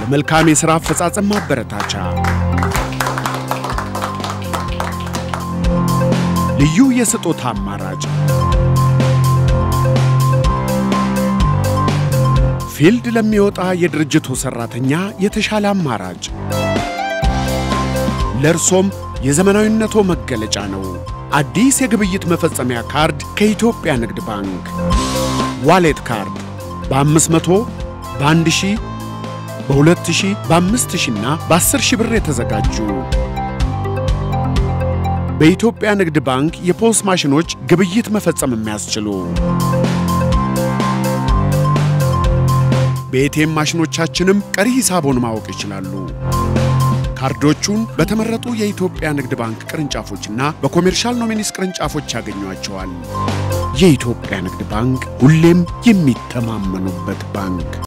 ለመልካም የሥራ አፈጻጸም ማበረታቻ ልዩ የስጦታ አማራጭ ፊልድ ለሚወጣ የድርጅቱ ሠራተኛ የተሻለ አማራጭ ለእርሶም የዘመናዊነቶ መገለጫ ነው። አዲስ የግብይት መፈጸሚያ ካርድ ከኢትዮጵያ ንግድ ባንክ ዋሌት ካርድ በ500 በ1000 በ2000 በ5000 እና በ10000 ብር የተዘጋጁ በኢትዮጵያ ንግድ ባንክ የፖስ ማሽኖች ግብይት መፈጸም የሚያስችሉ በኤቲኤም ማሽኖቻችንም ቀሪ ሂሳቦን ማወቅ ይችላሉ። ካርዶቹን በተመረጡ የኢትዮጵያ ንግድ ባንክ ቅርንጫፎችና በኮሜርሻል ኖሚኒስ ቅርንጫፎች ያገኟቸዋል። የኢትዮጵያ ንግድ ባንክ ሁሌም የሚተማመኑበት ባንክ